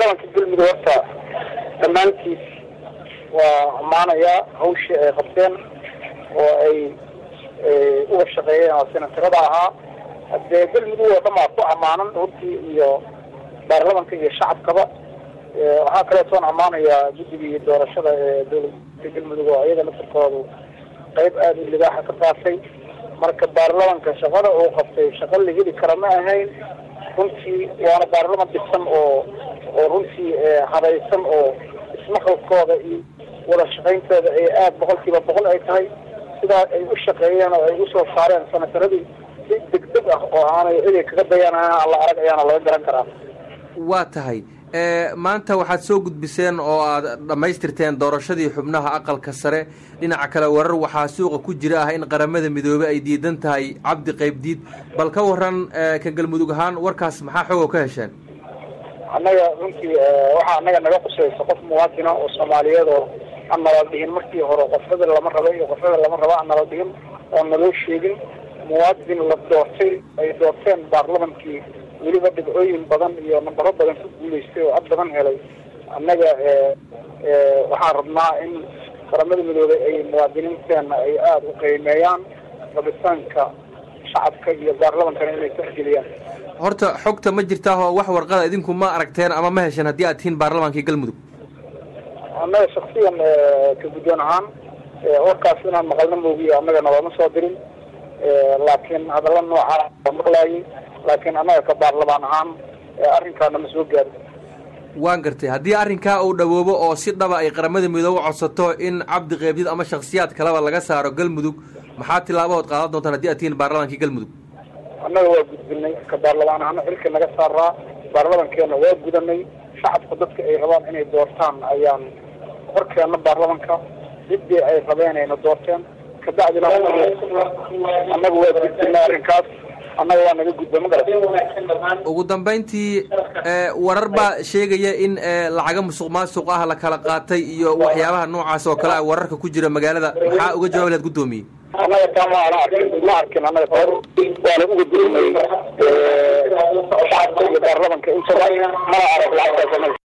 baarlamanka galmudug horta dhammaantiis waa ammaanayaa hawshii ay qabteen oo ay uga shaqeeyeen oo senatarada ahaa hadee galmudug oo dhan baa ku ammaanan runtii iyo baarlamanka iyo shacabkaba waxaa kaleetoon ammaanayaa guddigii doorashada ee dowladda galmudug oo iyada lafirkoodu qayb aada u libaaxa ka qaatay marka baarlamanka shaqada uu qabtay shaqo la heli kara ma ahayn runtii waana baarlaman dhisan oo oo runtii habaysan oo ismaqalkooda iyo wada shaqayntooda ay aada boqolkiiba boqol ay tahay sidaa ay u shaqeeyeen oo ay usoo saareen sanataradii si degdeg ah oo aanay ciday kaga dayanaan alla arag ayaana laga garan karaa waa tahay maanta waxaad soo gudbiseen oo aad dhammaystirteen doorashadii xubnaha aqalka sare dhinaca kale warar waxaa suuqa ku jira ah in qaramada midoobey ay diidan tahay cabdi qaybdiid bal ka waran ka galmudug ahaan warkaas maxaa xoog oo ka hesheen annaga runtii waxaa annaga naga qusaysa qof muwaadina oo soomaaliyeed oo aan nala dhihin markii hore qofrada lama raba iyo qofrada lama raba aan nala dhihin oo naloo sheegin muwaadin la doortay ay doorteen baarlamankii weliba dhibcooyin badan iyo nambaro badan ku guulaystay oo ad badan helay annaga waxaan rabnaa in qaramada midoobey ay muwaadiniinteena ay aada u qiimeeyaan rabitaanka shacabka iyo baarlamankana inay tixgeliyaan horta xogta ma jirtaa oo wax warqada idinku ma aragteen ama ma hesheen haddii aad tihiin baarlamaankii galmudug annaga shaksiyan ka guddoon ahaan warkaas inaan maqalna moogiyo annagana looma soo dirin laakiin hadalla noocaa waa maqlaayay laakiin annaga ka baarlamaan ahaan arrinkaana ma soo gaarin waan gartay haddii arrinkaa uu dhawoobo oo si dhaba ay qaramada midoobe codsato in cabdi qeybdid ama shaksiyaad kaleba laga saaro galmudug maxaa tilaabahood qaadan doontaan hadii aad tihiin baarlamaankii galmudug annaga waa gudbinay ka baarlamaan ahaana xilka naga saaraa baarlamankeena waa gudanay shacabka dadka ay rabaan inay doortaan ayaan horkeena baarlamanka ciddii ay rabeen ayna doorteen kabacdina annaga waa gudbinay arrinkaas annaga waa naga gudba magarat ugu dambayntii warar baa sheegaya in lacaga musuq maasuq ah la kala qaatay iyo waxyaabaha noocaas oo kale ah wararka ku jira magaalada maxaa uga jawaabi lahaad guddoomiye annaga taa ma ana arkin ma arkin annaga taa waana uga gudbinay shacabka iyo baarlamanka intaba mana arag lacagtaas